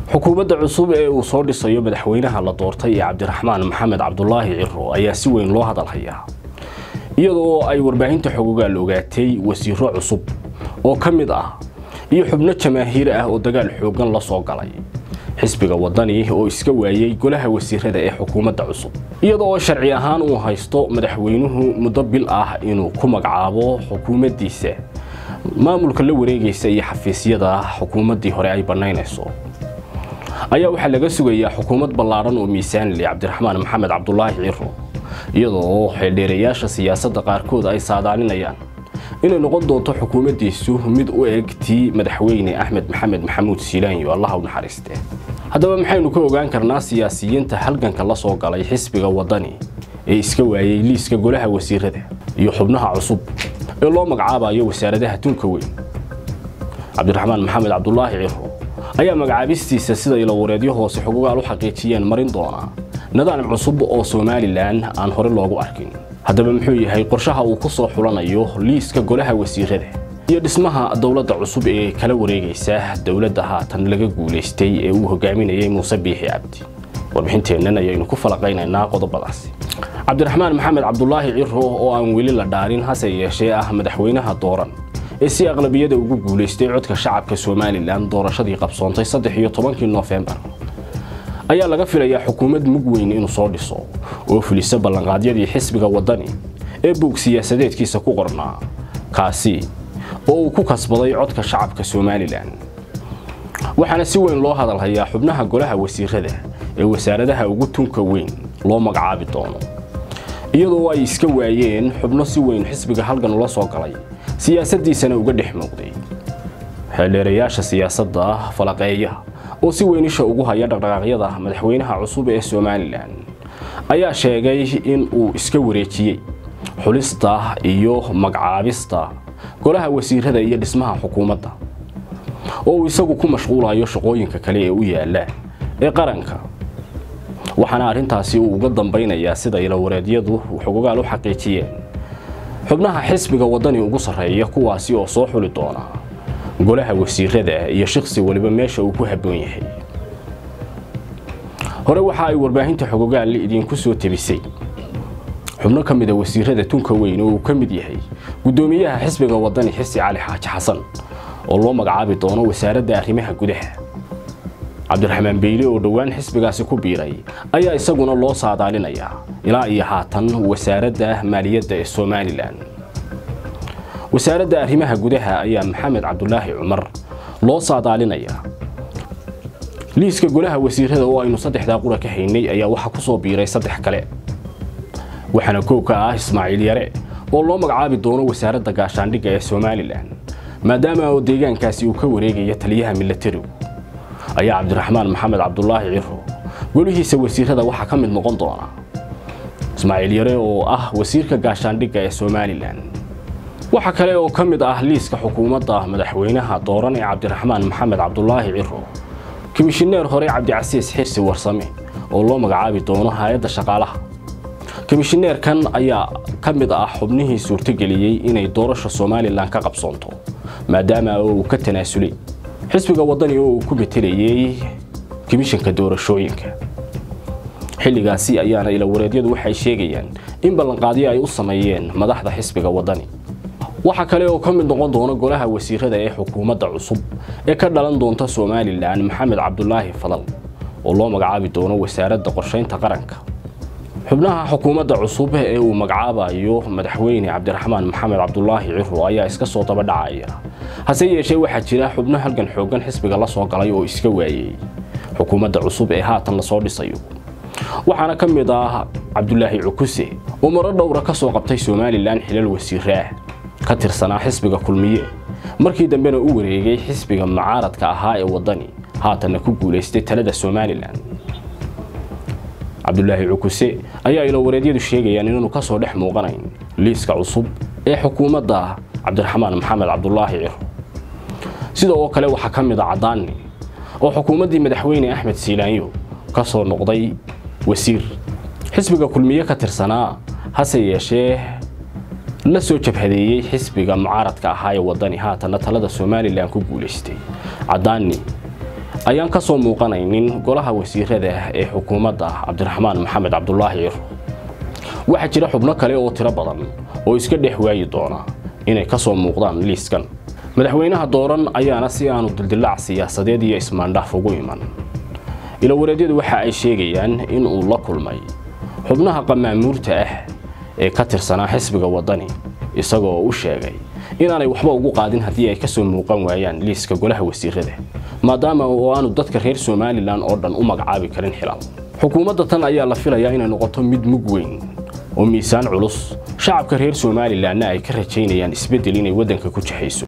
xukuumadda cusub ee uu soo dhisayo madaxweynaha la doortay ee cabdiraxmaan maxamed cabdulaahi ciro ayaa si weyn loo hadalhayaa iyadoo ay warbaahinta xogogaal ogaatay wasiiro cusub oo ka mid ah iyo xubno jamaahiir ah oo dagaal xooggan la soo galay xisbiga wadani oo iska waayey golaha wasiirada ee xukuumadda cusub iyadoo sharci ahaan uu haysto madaxweynuhu muddo bil ah inuu ku magacaabo xukuumaddiisa maamulka la wareegaysa iyo xafiisyada xukuumaddii hore ay bannaynayso ayaa waxaa laga sugayaa xukuumad ballaadhan oo miisaanle cabdiraxmaan maxamed cabdulaahi ciro iyadoo xeeldheerayaasha siyaasadda qaarkood ay saadaalinayaan inay noqon doonto xukuumaddiisu mid u eg tii madaxweyne axmed maxamed maxamuud siilaanyo allaha u naxariiste haddaba maxaynu ka ogaan karnaa siyaasiyiinta halganka la soo galay xisbiga wadani ee iska waayey liiska golaha wasiirada iyo xubnaha cusub ee loo magacaabayo wasaaradaha tunka weyn cabdiraxmaan maxamed cabdulaahi ciro ayaa magacaabistiisa sida ilawareedyo hoose xogogaal u xaqiijiyeen marin doona nidaam cusub oo somalilan aan hore loogu arkin haddaba muxuu yahay qorshaha uu ku soo xulanayo liiska golaha wasiirada iyo dhismaha dowladda cusub ee kala wareegaysa dowladda haatan laga guulaystay ee uu hogaaminayay muuse biixi cabdi warbixinteennan ayaynu ku falaqaynaynaa qodobadaasi cabdiraxmaan maxamed cabdulaahi ciro oo aan weli la dhaarin hase yeeshee ah madaxweynaha dooran ee si aqlabiyada ugu guulaystay codka shacabka somalilan doorashadii qabsoontay saddex iyo tobankii noofembar ayaa laga filayaa xukuumad mug weyn inuu soo dhiso oo fulisa ballanqaadyadii xisbiga wadani ee buug siyaasadeedkiisa ku qornaa kaasi oo uu ku kasbaday codka shacabka somalilan waxaana si weyn loo hadalhayaa xubnaha golaha wasiirada ee wasaaradaha ugu tunka weyn loo magacaabi doono iyadoo ay iska waayeen xubno si weyn xisbiga halgan ula soo galay siyaasaddiisana uga dhex muuqday xeeldheerayaasha siyaasadda falaqeeya oo si weyn isha ugu haya dhaqdhaqaaqyada madaxweynaha cusub ee somalilan ayaa sheegay in uu iska wareejiyey xulista iyo magacaabista golaha wasiirada iyo dhismaha xukuumadda oo uu isagu ku mashquulayo shaqooyinka kale ee u yaala ee qaranka waxaana arrintaasi uu uga dambaynayaa sida ilawareedyadu xogogaal u xaqiijiyeen xubnaha xisbiga wadani ugu sarreeya kuwaasi oo soo xuli doona golaha wasiirada iyo shaqsi waliba meesha uu ku habboon yahay hore waxa ay warbaahinta xogogaal idinku soo tebisay xubno ka mid a wasiirada tunka weyn oo uu ka mid yahay guddoomiyaha xisbiga wadani xisi cali xaaji xasan oo loo magacaabi doono wasaaradda arrimaha gudaha cabdiraxmaan beyle oo dhowaan xisbigaasi ku biiray ayaa isaguna loo saadaalinayaa ilaa iyo haatan wasaaradda maaliyadda ee somalilan wasaaradda arrimaha gudaha ayaa maxamed cabdulaahi cumar loo saadaalinayaa liiska golaha wasiirada oo aynu saddexdaa qura ka haynay ayaa waxaa ku soo biiray saddex kale waxaana koow ka ah ismaaciil yare oo loo magacaabi doono wasaaradda gaashaandhigga ee somalilan maadaama oo deegaankaasi uu ka wareegaya taliyaha milatarigu ayaa cabdiraxmaan maxamed cabdulaahi ciro golihiisa wasiirada waxaa ka mid noqon doona ismaaciil yare oo ah wasiirka gaashaandhigga ee somalilan waxaa kale oo ka mid ah liiska xukuumadda madaxweynaha dooran ee cabdiraxmaan maxamed cabdulaahi ciro komishineer hore cabdicasiis xirsi warsame oo loo magacaabi doono hay-adda shaqaalaha komishineerkan ayaa ka mid ah xubnihii suurtogeliyey inay doorasha somalilan ka qabsoonto maadaama oo uu ka tanaasulay xisbiga wadani oo uu ku metelayey komishanka doorashooyinka xilligaasi ayaana ilawareedyadu waxay sheegayaan in ballanqaadyo ay u sameeyeen madaxda xisbiga wadani waxaa kale oo ka mid noqon doona golaha wasiirada ee xukuumadda cusub ee ka dhalan doonta somalilan maxamed cabdulaahi fadal oo loo magacaabi doono wasaaradda qorshaynta qaranka xubnaha xukuumadda cusub ee uu magacaabayo madaxweyne cabdiraxmaan maxamed cabdulaahi ciro ayaa iska soo daba dhacaya hase yeeshee waxaa jira xubno halgan xooggan xisbiga la soo galay oo iska waayey xukuumadda cusub ee haatan lasoo dhisayo waxaana ka mid ah cabdulaahi cukuse oo maro dhowra ka soo qabtay somalilan xilal wasiiraah ka tirsanaa xisbiga kulmiye markii dambena u wareegay xisbiga mucaaradka ahaa ee wadani haatanna ku guulaystay talada somalilan cabdulaahi cukuse ayaa ilawareedyadu sheegayaan inaanu ka soo dhex muuqanayn liiska cusub ee xukuumadda cabdiraxmaan maxamed cabdulaahi ciro sida oo kale waxaa ka mid a caddaanni oo xukuumaddii madaxweyne axmed siilaanyo ka soo noqday wasiir xisbiga kulmiye ka tirsanaa hase yeeshee la soo jabhadeeyey xisbiga mucaaradka ahaa ee wadani haatanna talada somalilan ku guulaystay caddaani ayaan ka soo muuqanaynin golaha wasiirada ee xukuumadda cabdiraxmaan maxamed cabdulaahi ciro waxaa jira xubno kale oo tiro badan oo iska dhex waayi doona inay ka soo muuqdaan liiskan madaxweynaha dooran ayaana si aanu dildilaac siyaasadeed iyo ismaandhaaf ugu iman ilawareedyadu waxa ay sheegayaan in uu la kulmay xubnaha qamaamuurta ah ee ka tirsanaa xisbiga waddani isagoo u sheegay inaanay waxba ugu qaadin haddii ay ka soo muuqan waayaan liiska golaha wasiirada maadaama oo aanu dadka reer somalilan oo dhan u magacaabi karin xilal xukuumadda tan ayaa la filayaa inay noqoto mid mug weyn oo miisaan culus shacabka reer somalilanna ay ka rajaynayaan isbeddel inay waddanka ku jexayso